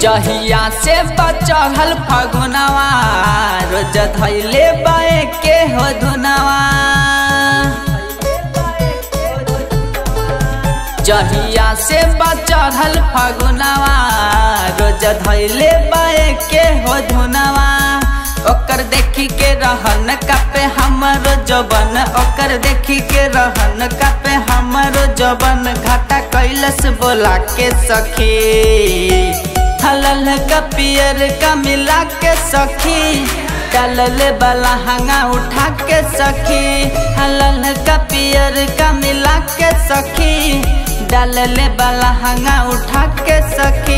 जहिया से बचल फगुनवा रोज धैले बाए के हो धुनवा जहिया से बचल फगुनवा रोज धैले बाए के हो धुनवा ओकर देखी के रहन कापे हमरो जबन ओकर देखी के रहन कापे हमरो जबन घाटा कैलस बोला के सखी हलल का पियर का मिला के सखी डालल वाला हंगा उठा के सखी हलल का पियर का मिला के सखी डालल वाला हंगा उठा के सखी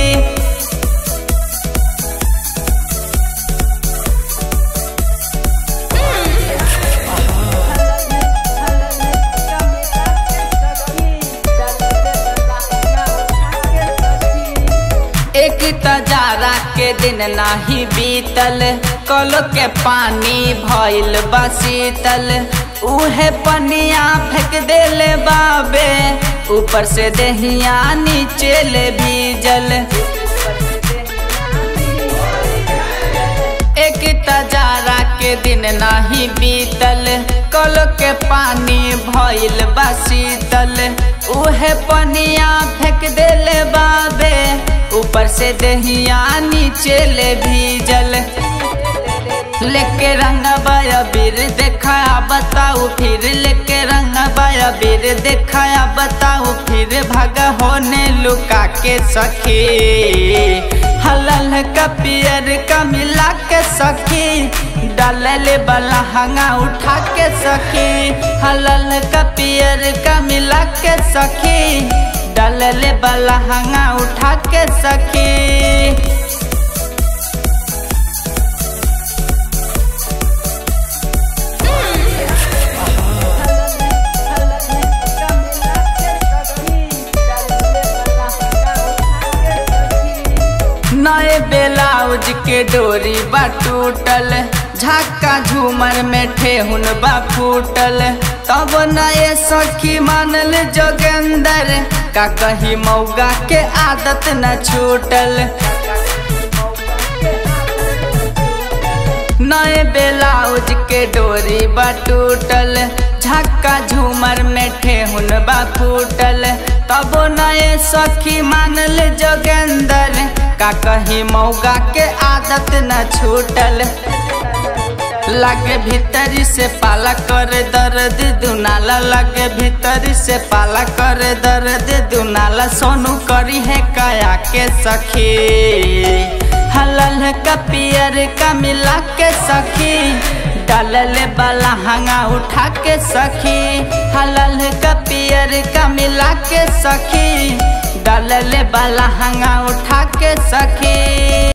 एक तजारा के दिन नाही बीतल कल के पानी भइल बसीतल उहे पनिया फेंक देले बाबे ऊपर से दहिया नीचे ले भीजल एक तजारा के दिन नाही बीतल कल के पानी भइल बसीतल उहे पनिया फेंक देले बाबे ऊपर से दहिया नीचे ले भीजल लेके रंग बाया बीर देखाया बताऊ फिर लेके रंग बाया बीर देखाया बताऊ फिर भागा होने लुका के सखी हलल का पियर का मिला के सखी डालले वाला हंगा उठा के सखी हलल का पियर का मिला के सखी डालले वाला हंगा उठा के सखी नए ब्लाउज के डोरी बा टूटल झाका झूमर में ठेहुन बा फूटल तब नए सखी मानल जोगेंदर का कही मौगा के आदत न छूटल नए ब्लाउज के डोरी बा टूटल झक्का झूमर में ठेहुन बा फूटल तब नए सखी मानल जोगेंदर का कही मौगा के आदत न छूटल लगे भीतरी से पाला कर दर्द दुनाला लगे भीतरी से पाला कर दर्द दुनाला सोनू करी है काया के सखी हलल का पियर का मिला के सखी डालल वाला हंगा उठा के सखी हलल का पियर का मिला के सखी डालल वाला हंगा उठा के सखी